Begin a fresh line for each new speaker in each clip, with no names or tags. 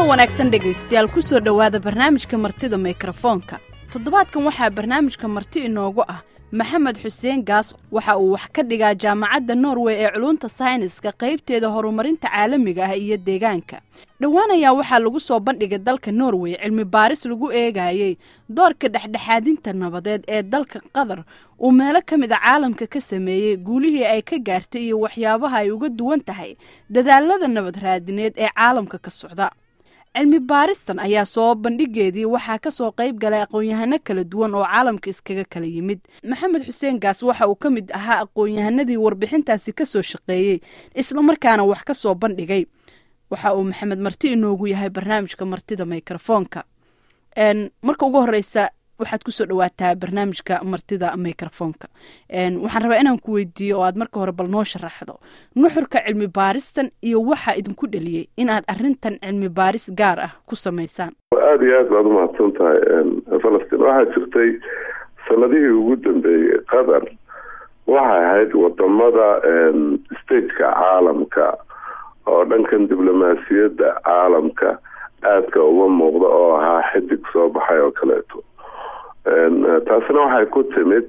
wanaagsan dhegaystayaal ku soo dhowaada barnaamijka martida mikrofoonka toddobaadkan waxaa barnaamijka marti inoogu ah maxamed xuseen gaas waxa uu wax ka dhigaa jaamacadda norway ee culunta sayniska qaybteeda horumarinta caalamiga ah iyo deegaanka dhowaan ayaa waxaa lagu soo bandhigay dalka norway cilmi baaris lagu eegayey doorka dhexdhexaadinta nabadeed ee dalka qatar uu meelo ka mid a caalamka ka sameeyey guulihii ay ka gaartay iyo waxyaabaha ay uga duwan tahay dadaalada nabad raadineed ee caalamka ka socda cilmi baaristan ayaa soo bandhigeedii waxaa kasoo qayb galay aqoon-yahano kala duwan oo caalamka iskaga kala yimid maxamed xuseen gaas waxa uu ka mid ahaa aqoon-yahanadii warbixintaasi kasoo shaqeeyey islamarkaana wax ka soo bandhigay waxa uu maxamed marti inoogu yahay barnaamijka martida mikrofoonka marka ugu horeysa waxaad kusoo dhawaataa barnaamijka martida mikrofoonka waxaan rabaa inaan ku weydiiyo oo aad marka hore bal noo sharaxdo nuxurka cilmi baaristan iyo waxaa idinku dhaliyey inaad arintan cilmi baaris gaar ah ku samaysaan
aada iyo aad baad umahadsan tahay falastiin waxaa jirtay sanadihii ugu dambeeyey qatar waxay ahayd wadamada stateka caalamka oo dhankan diblomaasiyadda caalamka aadka uga muuqda oo ahaa xidig soo baxay oo kaleeto taasina waxay ku timid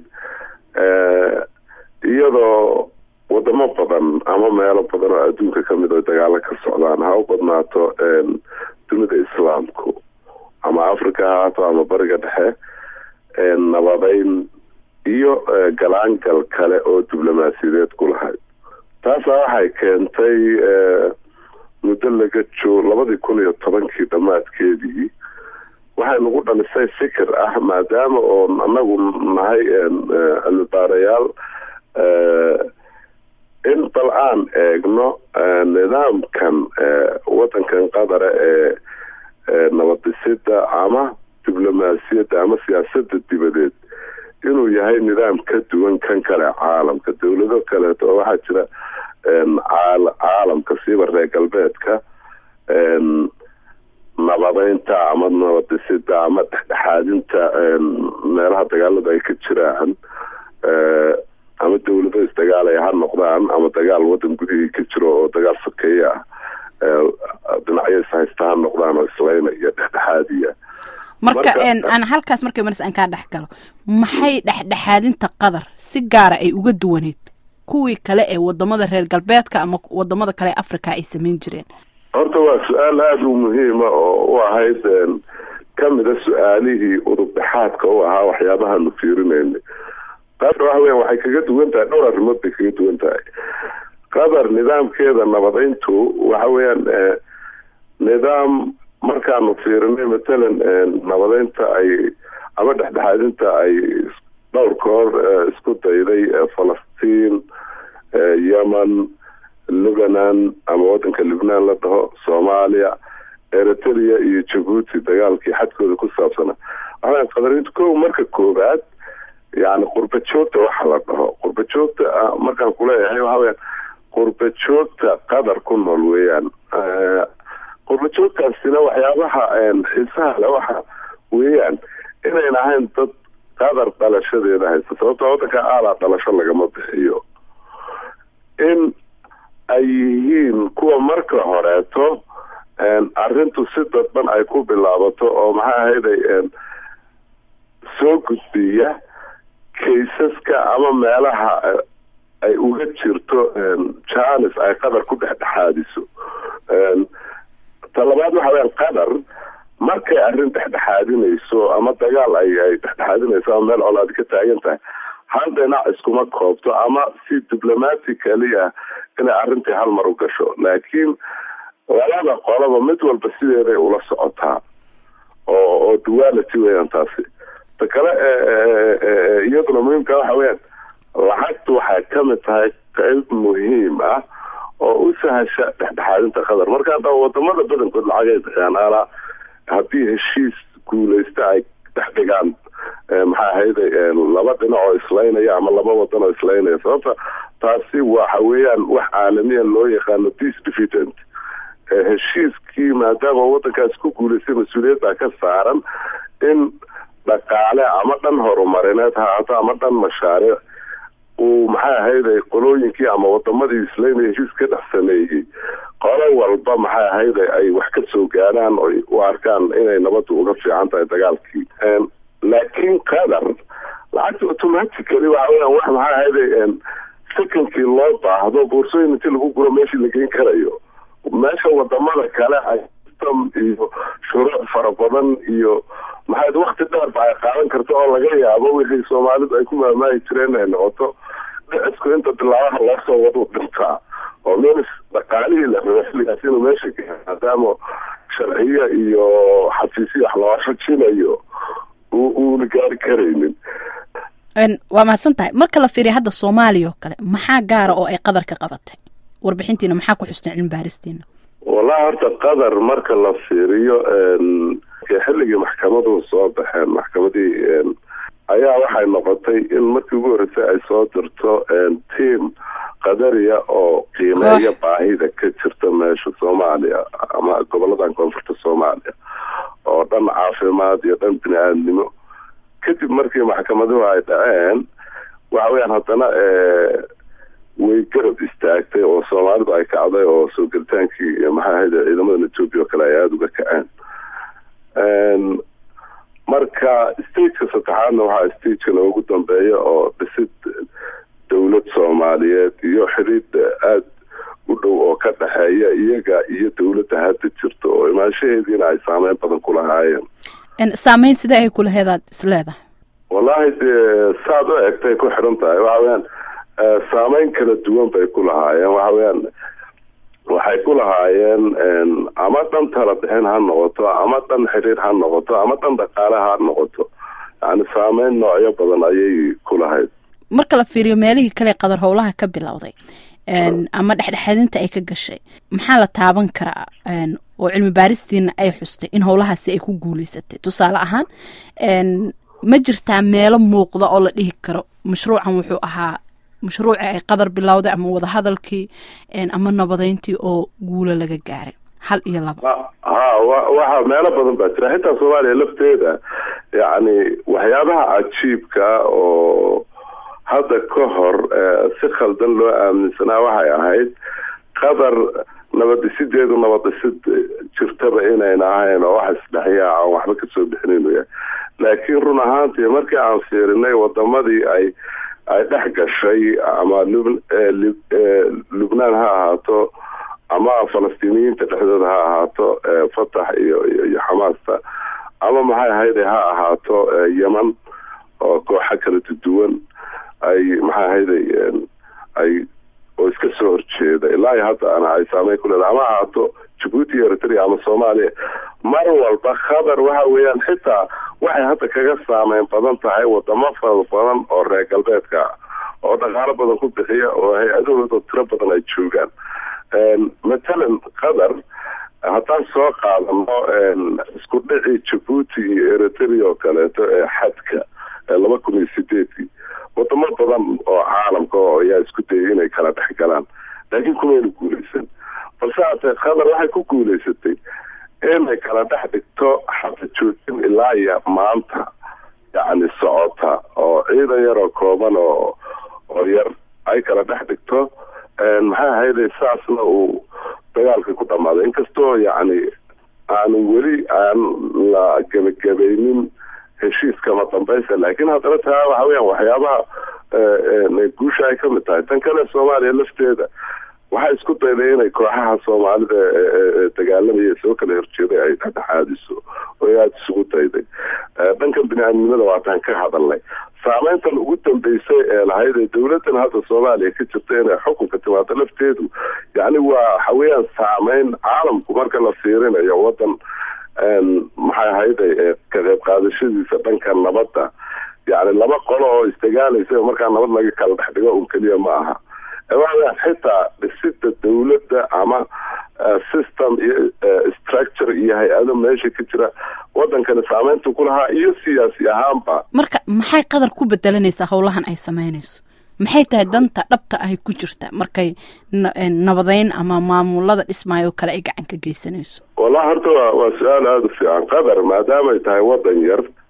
iyadoo wadamo badan ama meelo badan oo adduunka kamid oo dagaalo ka socdaan ha u badnaato dunida islaamku ama africa ha haato ama bariga dhexe nabadeyn iyo galaangal kale oo diblomaasiyadeed ku lahayd taasaa waxay keentay muddo laga joog labadii kun iyo tobankii dhammaadkeedii waxay nagu dhalisay fikir ah maadaama oon anagu nahay cilmibaarayaal in bal aan eegno nidaamkan wadankan qadara ee nabadisida ama diblomaasiyadda ama siyaasada dibadeed inuu yahay nidaam ka duwan kan kale caalamka dawlado kaleeto oo waxaa jira caalamka siiba reer galbeedka nabadeynta ama nabadisida ama dhexdhexaadinta meelaha dagaalada ay ka jiraan ama dawlado isdagaalaya ha noqdaan ama dagaal wadan gudihii ka jiro oo dagaal sokeeye ah dhinacyo ishaysta ha noqdaan oo isleyna iyo dhexdhexaadiya
marka aan halkaas markay maris aan kaa dhex galo maxay dhexdhexaadinta qatar si gaara ay uga duwaneyd kuwii kale ee wadamada reer galbeedka ama wadamada kale ee africa ay samayn jireen
horta waa su-aal aada u muhiima oo u ahayd kamida su-aalihii udubdhexaadka u ahaa waxyaabahaanu fiirinayna qatar waxa weya waxay kaga duwan tahay dhowr arrimood bay kaga duwan tahay qatar nidaamkeeda nabadeyntu waxa weeyaan nidaam markaanu fiirinay matalan nabadeynta ay ama dhexdhexaadinta ay dhowr koor isku dayday falastiin yemen lebanon ama wadanka libnaan la dhaho soomaaliya eritrea iyo jabuuti dagaalkii xadkooda ku saabsana waxaa qadarinta ko marka koobaad yani qurba joogta waxa la dhaho qurba joogta markaan kuleeyahay waxa weyaan qurba joogta qatar ku nool weeyaan qurba joogtaasina waxyaabaha xiisaha le waxa weeyaan inayn ahayn dad qatar dhalashadeeda haysta sababta wadanka aalaa dhalasho lagama bixiyo in ay yihiin kuwa marka horeeto arrintu si dadban ay ku bilaabato oo maxay ahayday soo gudbiya kaysaska ama meelaha ay uga jirto janis ay qatar ku dhexdhexaadiso talabaad waxa weya qatar markay arrin dhexdhexaadinayso ama dagaal ay ay dhexdhexaadinayso ama meel colaadi ka taagan tahay hal dhinac iskuma koobto ama si diblomatically ah inay arrintii hal mar u gasho laakiin labada qolaba mid walba sideeday ula socotaa oo oo duality weeyaan taasi ta kale iyaduna muhiimka waxa weyaan lacagtu waxay kamid tahay qayb muhiim ah oo u sahasha dhexdhexaadinta qatar marka hadda wadamada badankood lacagay bixiyaan alaa haddii heshiis guuleysta ay dhex dhigaan maxaa ahayday laba dhinac oo islaynaya ama laba wadan oo islaynaya sababta taasi waxa weeyaan wax caalamiya loo yaqaano peace divident heshiiskii maadaama wadankaas ku guuleystay mas-uuliyad baa ka saaran in dhaqaale ama dhan horumarineed ha haato ama dhan mashaariic uu maxay ahayday qolooyinkii ama wadamadii islaynaya heshiis ka dhex sameeyey qolo walba maxay ahayday ay wax ka soo gaaraan oo u arkaan inay nabaddu uga fiican tahay dagaalkii laakiin qatar lacagta automatically waxa weyan wax maxay ahayday secondkii loo baahdo boorsooyin intii lagu guro meeshii la geyn karayo meesha wadamada kale ay system iyo shuruuc fara badan iyo maxaa wakti dheer ba ay qaadan karto oo laga yaabo wixii soomaalidu ay ku maamaahi jireen ay noqoto dhicisku inta bilaabaha loo soo wadu dhintaa oo minis dhaqaalihii la rabo xilligaas inuu meesha gaaro maadaama sharciya iyo xafiisya wax loo rajinayo uuna gaari karaynin
waa mahadsan tahay marka la fiiriya hadda soomaaliya oo kale maxaa gaara oo ay qadar ka qabatay warbixintiina maxaa ku xusteen cilmi baaristiina
wallahi horta qatar marka la fiiriyo xilligii maxkamaduhu soo baxeen maxkamadii ayaa waxay noqotay in markii ugu horreysay ay soo dirto team qadariya oo qiimeeya baahida ka jirta meesha soomaaliya ama goboladan koonfurta soomaaliya oo dhan caafimaad iyo dhan bini-aadnimo kadib markii maxkamaduhu ay dhaceen waxa weyaan haddana way garab istaagtay oo soomaalidu ay kacday oo soo gelitaankii maxaa ahayd ciidamadan etoobiya oo kale ay aada uga kaceen marka stageka saddexaadna waxaa stageka loogu dambeeya oo dhisid dowlad soomaaliyeed iyo xidhiid aada u dhow oo ka dhexeeya iyaga iyo dowladda hadda jirta oo imaanshaheediina ay saameyn badan ku lahaayeen
saameyn sidee ay kulaheedaad isleedahay
wallahi dee saad u egtay ku xidhan tahay waxa weyaan saameyn kala duwan bay ku lahaayeen waxa weyaan waxay ku lahaayeen ama dhan tala bixin ha noqoto ama dhan xiriir ha noqoto ama dhan dhaqaale ha noqoto yani saameyn noocyo badan ayay ku lahayd
marka la fiiriyo meelihii kale qadar howlaha ka bilowday ama dhexdhexaadinta ay ka gashay maxaa la taaban karaa oo cilmi baaristiina ay xustay in howlahaasi ay ku guuleysatay tusaale ahaan ma jirtaa meelo muuqda oo la dhihi karo mashruucan wuxuu ahaa mashruuci ay qadar bilowday ama wadahadalkii ama nabadeyntii oo guulo laga gaaray hal iyo laba
ha waxa meelo badan baa jira xitaa soomaaliya lafteeda yacni waxyaabaha cajiibka oo hadda ka hor si khaldan loo aaminsanaa waxay ahayd qadar nabadisideedu nabadisid jirtaba inayna ahayn oo wax isdhexyaa aan waxba kasoo bixinin yahay laakiin run ahaantii markii aan fiirinay wadamadii ay ay dhex gashay ama lubnaan ha ahaato ama falastiiniyiinta dhexdooda ha ahaato fatax iyo iyo xamaasta ama maxay ahayde ha ahaato yeman oo kooxa kala duwan ay maxay ahayday ay oo iska soo horjeeda ilaa iyo hadda ana ay saameyn ku leedahay ama ahaato jabuuti iyo eritrea ama soomaaliya mar walba khatar waxa weeyaan xitaa waxay hadda kaga saameyn badan tahay wadamo fara badan oo reer galbeedka oo dhaqaalo badan ku bixiya oo hay-adahooda tiro badan ay joogaan matalan qatar haddaan soo qaadano isku dhici jabuuti iyo eritrea oo kaleeto ee xadka laba kun iyo sideedkii wadamo badan oo caalamka oo ayaa isku dayay inay kala dhex galaan laakiin kumayna guuleysan balse haatee qatar waxay ku guuleysatay inay kala dhex dhigto xata joojin ilaa iyo maanta yacni socota oo ciidan yar oo kooban oo oo yar ay kala dhex dhigto maxay ahayday saasna uu dagaalkii ku dhammaaday inkastoo yacni aanu weli aan la gebagabaynin heshiiskama dambaysa laakiin haddana taa waxa weyaan waxyaabaha guusha ay kamid tahay tan kale soomaaliya lafteeda waxay isku dayday inay kooxaha soomaalida dagaalamaya soo kala horjeeday ay dhexdhexaadiso oo aada isugu dayday dhankan bini-aadnimada waataan ka hadalnay saameyntan ugu dambeysay ee lahayd ee dowladan hadda soomaaliya ka jirta inay xukunka timaado lafteedu yacni waa waxa weeyaan saameyn caalamku marka la fiirinayo wadan maxay ahayday ka qayb qaadashadiisa dhanka nabadda yacni laba qolo oo isdagaalaysa markaa nabad laga kala dhex dhigo un keliya ma aha waa xitaa dhisida dowladda ama system iyo structure iyo hay-ado meesha ka jira wadankani saameynta ku lahaa iyo siyaasi ahaanba
marka maxay qadar ku bedelanaysaa howlahan ay sameynayso maxay tahay danta dhabta ahy ku jirta markay nabadeyn ama maamulada dhismaayo kale ay gacan ka geysanayso
wallahi horta waa waa su-aal aada u fiican qatar maadaamay tahay wadan yar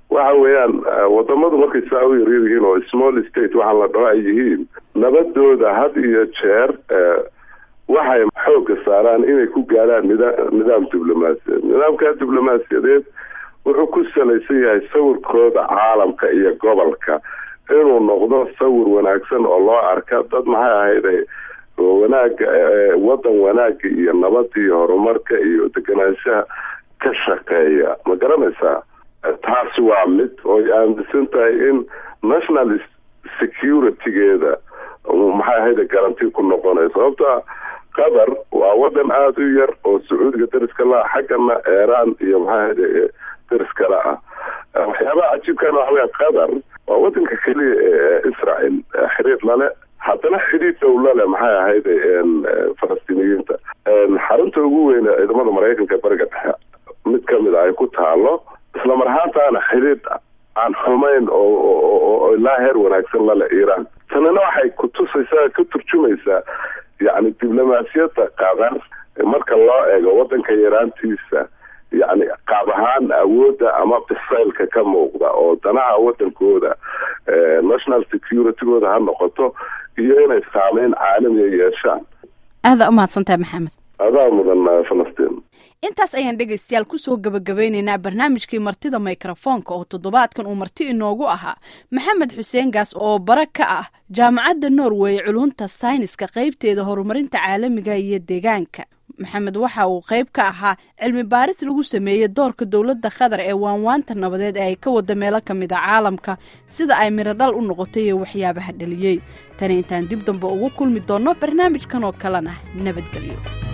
waxa weeyaan wadamadu markay saa u yaryar yihiin oo small state waxaa la dhaho ay yihiin nabadooda had iyo jeer waxay xooga saaraan inay ku gaaraan nida nidaam diblomaasiyadeed nidaamka diblomaasiyadeed wuxuu ku salaysan yahay sawirkooda caalamka iyo gobolka inuu noqdo sawir wanaagsan oo loo arka dad maxay ahayd wanaaga wadan wanaaga iyo nabada iyo horumarka iyo deganaanshaha ka shaqeeya ma garanaysaa taasi waa mid ooy aaminsan tahay in national security-geeda maxay ahayd garanti ku noqonay sababta qatar waa wadan aada u yar oo sacuudiga dariska la xaggana iiraan iyo maxay ahayd dariskala ah waxyaabaha cajiibkana waxa weya qatar waa wadanka keliya ee israel xiriir lale haddana xidhiid dowla leh maxay ahayd falastiiniyiinta xarunta ugu weyne ciidamada maraykanka bariga dhexe mid kamid a ay ku taalo isla mar ahaantaana xidhiid aan xumayn oo ilaa heer wanaagsan lale iiraan tanina waxay kutusaysaa ka turjumaysaa yacni diblomaasiyadda qatar marka loo eego wadanka yaraantiisa yacni qaab ahaan awoodda ama bisaylka ka muuqda oo danaha wadankooda national security-gooda ha noqoto iyo inay saameyn caalamiya yeeshaan
aada umahadsantahay maxamed
adaa mudan falastiin
intaas ayaan dhegaystayaal kusoo gabagabeyneynaa barnaamijkii martida mikrofoonka oo toddobaadkan uu marti inoogu ahaa maxamed xuseen gaas oo bara ka ah jaamacadda norway culunta sayniska qeybteeda horumarinta caalamiga iyo deegaanka maxamed waxa uu qayb ka ahaa cilmi baaris lagu sameeyey doorka dowladda qatar ee waanwaanta nabadeed ee ay ka wada meelo ka mid a caalamka sida ay mirodhal u noqotay iyo waxyaabaha dhaliyey tani intaan dib dambe ugu kulmi doonno barnaamijkan oo kalena nabadgelyo